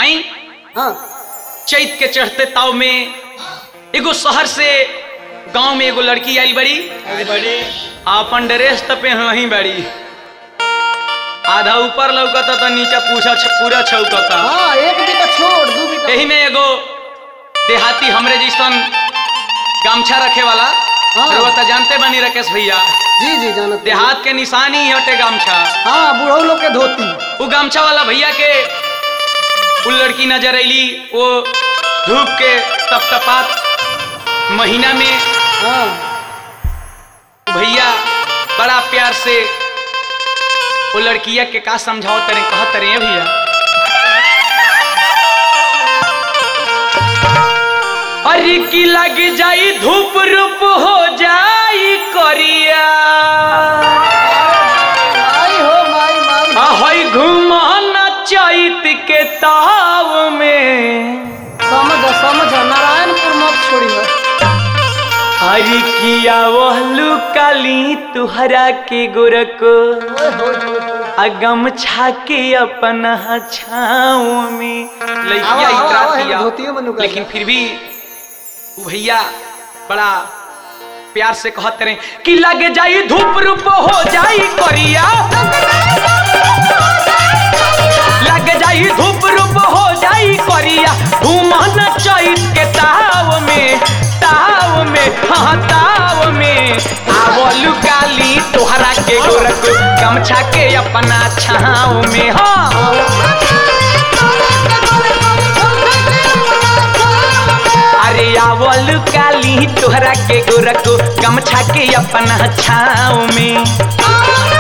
आई हाँ चैत के चढ़ते ताव में एगो शहर से गांव में एगो लड़की आई बड़ी बड़ी अपन ड्रेस त पे वहीं बड़ी आधा ऊपर लौकता तो नीचे पूछा पूरा छौकता हाँ एक बीता छोड़ दू बीता यही में एगो देहाती हमरे जैसन गामछा रखे वाला हाँ। रउआ त जानते बनी राकेश भैया जी जी जानत बानी। देहात के निशानी ही हटे गामछा हाँ बूढ़ो लोग के धोती वो गामछा वाला भैया के वो लड़की नजर अली वो धूप के तपतपात महीना में हाँ भैया बड़ा प्यार से वो लड़किया के का समझाओ तरे कह तरे भैया अरे की लग जाई धूप रूप हो जाई करिया माई हो माई माई हई घुमाना चैत के ताव में समझ समझ नारायणपुर मत छोड़ी हरी किया वहलू काली तुहरा के गोरको अगम छाके अपना छाँव में लइकिया आवा, आवा, इतरा आवा, दिया धोतियो में नुका लेकिन जा। फिर भी उ भैया बड़ा प्यार से कहते रहे कि लगे जाई धूप रूप हो जाई करिया लग जाई धूप रूप हो जाई करिया घूमन चैत के ताव में ताव में हाँ ताव में आवलू काली तोहरा के गोरख गमछा के अपना छाव में हाँ अरे आवल काली तोहरा के गोरख गमछा के अपना छाव में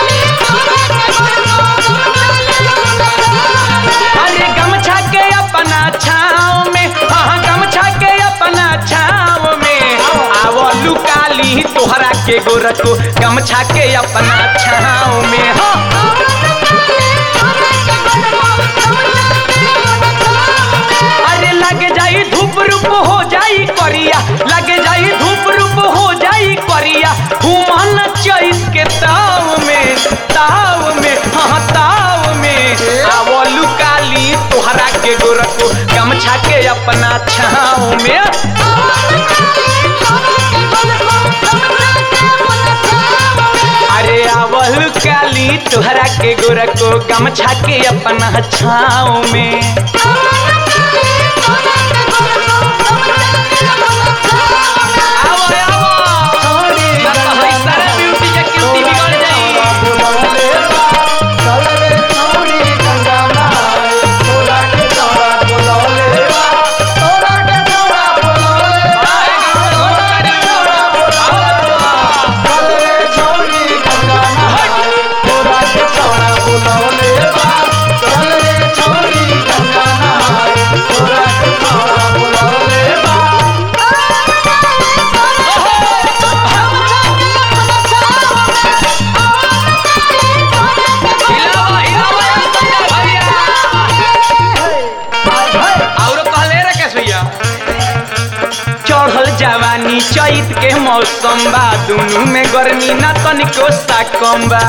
अरे गमछा के अपना छाव में हाँ गमछा के अपना छाव में आवलू काली तोहरा के गोरख गमछा के अपना छाव में हाँ अरे लग जाई धूप रूप हो जाई करिया लग जाई धूप रूप हो जाई करिया घूमन चैत के ताव में ताव में हाँ ताव में आवलू काली तोहरा के गोरख गमछा के अपना छाव में अरे आवल काली तोहरा के गोरख गमछा के अपना छाव में आवो आवो ना तो हई सारा ब्यूटी के क्यूटी बिगड़ जाई हिलावा हिलावा संजय भैया औरो कहले रे कैसे भैया चढ़ल जवानी चैत के मौसम बा दुनू में गर्मी ना तनिको सा कम बा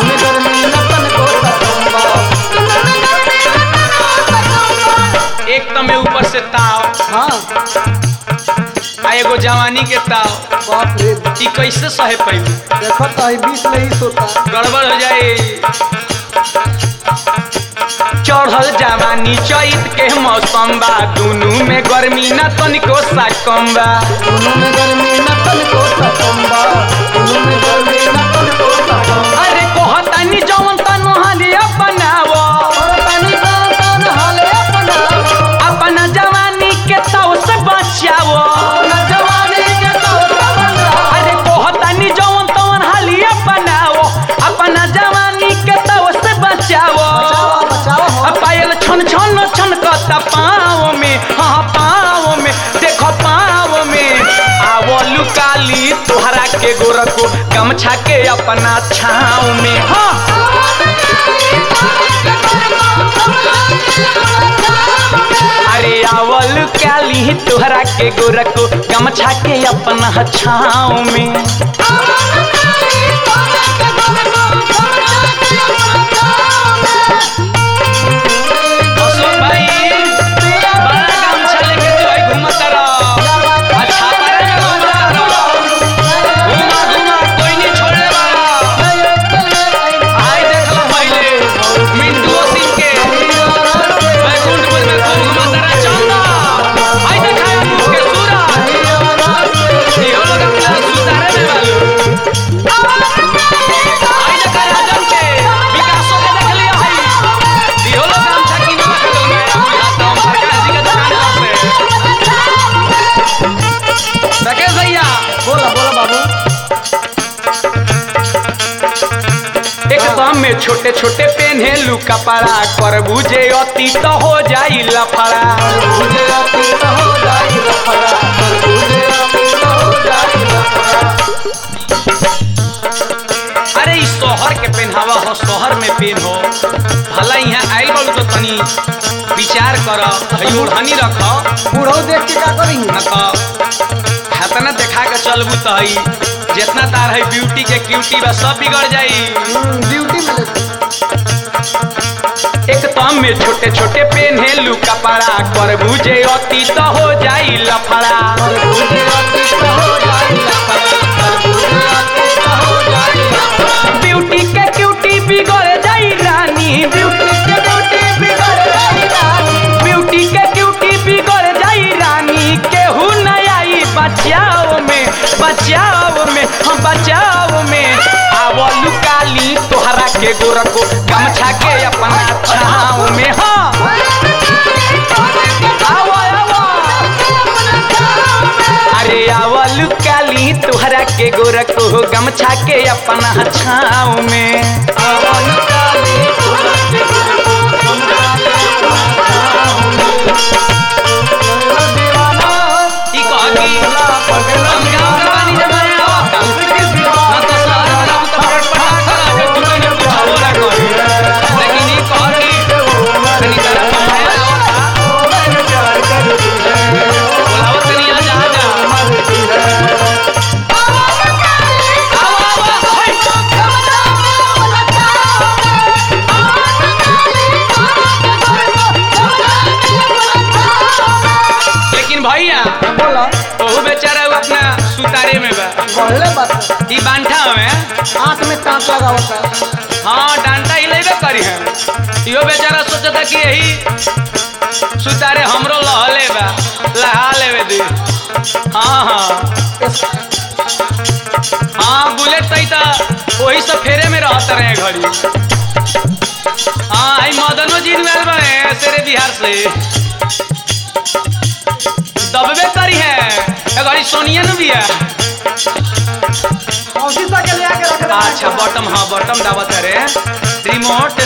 एक तो में ऊपर से ताव हाँ आ एगो जवानी के ताव बाप रे ई कैसे सहे पैबू देखो तो ही बीस में ही सोता गड़बड़ हो जाए चढ़ल जवानी चैत के मौसम बा दुनू में गर्मी ना तनिको सा कम बा दोनों में गर्मी नकल को सकम्बा दोनों में गर्मी नकल को सकम्बा अरे कहतानी जवन तनु हाली अपनावो और पानी का तन हाले अपना अपना जवानी के ताव से बचावो अपना जवानी के तो बना अरे कहतानी जवन तवन हाली अपनावो अपना जवानी के ताव से बचावो बचाओ बचाओ हो अब पायल छन छन छन कता पाँव में हाँ पाँव में देखो पाँव में आवलू काली तोहरा के गोरखो गमछा के अपना छाँव में हाँ अरे आवल काली तोहरा के गोरखो गमछा के अपना छाँव में अशोक भाई छोटे छोटे पेन्हेलू कपड़ा कर बुझे अति तो हो जाई लफड़ा तरबूजे अति तो हो जाई लफड़ा तरबूजे अति तो हो जाई लफड़ा अरे इस शहर के पहनावा हो शहर में पेन हो भला यहाँ आइल बालू तो तनी विचार कर हई ओढ़नी रख बूढ़ो देख के का करी न तो हतना देखा के चलबू तो हई जितना तार है ब्यूटी के क्यूटी बा सब बिगड़ जाई ड्यूटी में ले एक तम में छोटे छोटे पेन्हेलू कपड़ा कर बुझे अति तो हो जाई लफड़ा तरबूजे अति तो हो जाई लफड़ा तरबूजे अति तो हो जाई लफड़ा ब्यूटी के क्यूटी बिगड़ जाई रानी ब्यूटी के ब्यूटी बिगड़ जाई रानी ब्यूटी के क्यूटी बिगड़ जाई रानी केहू न आई बचाओ में बचाओ में हम बचाओ में आवलू काली तोहरा के गोरको गमछा के अपना छाव में हाँ आवो आवो अरे आवलू काली तोहरा के गोरको गमछा के अपना छाव में अवन काली तोरा के गुरु हमरा के दीवाना ई कहती हम गाँव के पानी जमाने आवता ना तो शहर में रहू तो फट फटा करा जो तू कहीं पूछावो ना करी लेकिन ई कहती तनी तरह पढ़ाया आवता बोलावो तनी आ जा आ जा आओ आओ हाय लेकिन भैया बोला ओहू बेचारा उ अपना सुतारे में बा पहले बात ई बांठा में आंख में कांच लगा होता है हाँ डांटा ही लेबे करी है इहो बेचारा सोचता कि यही सुतारे हमरो लहले बा लहा लेवे दी हाँ हाँ हाँ बुलेट तई ता वही सब फेरे में रहत रहे घड़ी हाँ आई मदनो जी आयल बने तेरे बिहार से दबबे करी है ए घड़ी सोनिया नु बिया शीशा के ले आके रख दे अच्छा बॉटम हाँ बॉटम दावत रे रिमोट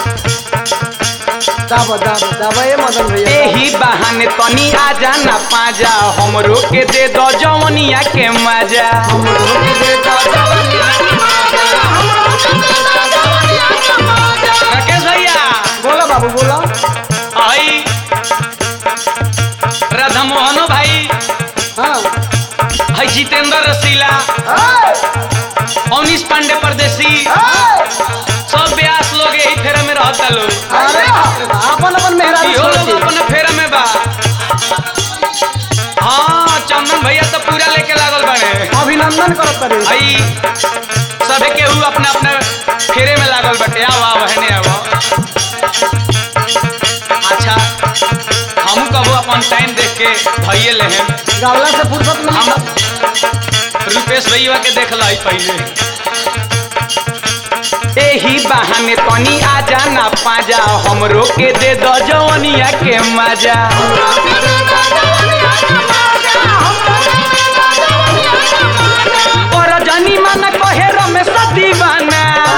दाबा दाबा दाबा ये मदन भैया एही बहाने तनी आ जाना पाजा हमरो के दे दो जवनिया के मजा हम लोग दे दादा राकेश भैया बोला बाबू बोला आई राधा मोहनो भाई हाँ है जितेंद्र रसीला अवनीश पांडे परदेसी सब ब्यास लोग यही फेरा में रहता लोग अरे अपन अपन मेहरा इहो लोग अपने फेरा में बा हाँ चंदन भैया तो पूरा लेके लागल बने अभिनंदन करत करे आई सबे केहू अपना अपना फेरे में लागल बटे आव आव हने आव अच्छा हमहू कबो अपन टाइम देख के भइए ले हैं गावला से फुर्सत में हम रुपेश भैया के देख लाई पहले एही बहाने तनी आ जाना पाजा हमरो के दे दो जवनिया के मजा पर जनी मन कहे रमेश दीवाना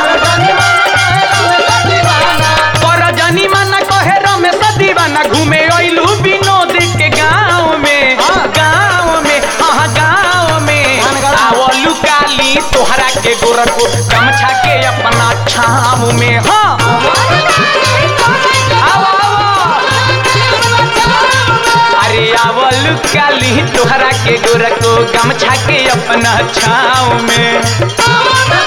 पर जनी मन कहे रमेश दीवाना घूमे अइलू विनोद के गाँव में गाँव में हाँ गाँव में आवलू काली तोहरा के गोरखो गमछा के अपना छाव में हाँ आओ आओ अरे आवल काली तोहरा के गोरखो गमछा के अपना छाव में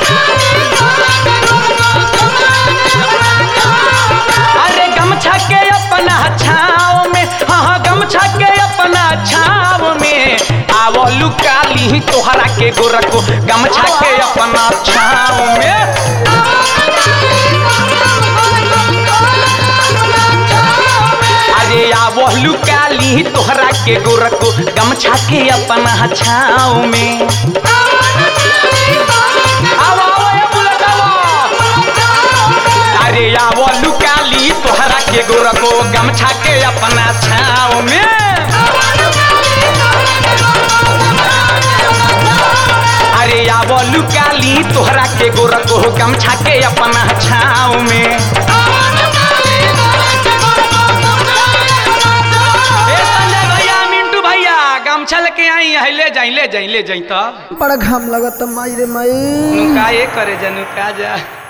अरे गमछा के अपना छाव में हाँ हाँ गमछा के अपना छाव में आवलू काली तोहरा के गोरखो गमछा के अपना छाव में अरे आवलू काली तोहरा के गोरखो गमछा के अपना छाव में आओ आओ ए बुलेट आओ। अरे आवलू काली तोहरा के गोरखो गमछा के अपना छाव में अरे आव अब लुकाली तोहरा के गोरख हो गमछा के अपना छाव में ए संजय भैया मिंटू भैया गमछा लेके आई है ले जाई ले जाई ले जाई तो बड़ा घाम लगत माई रे माई नुका ये करे जा नुका जा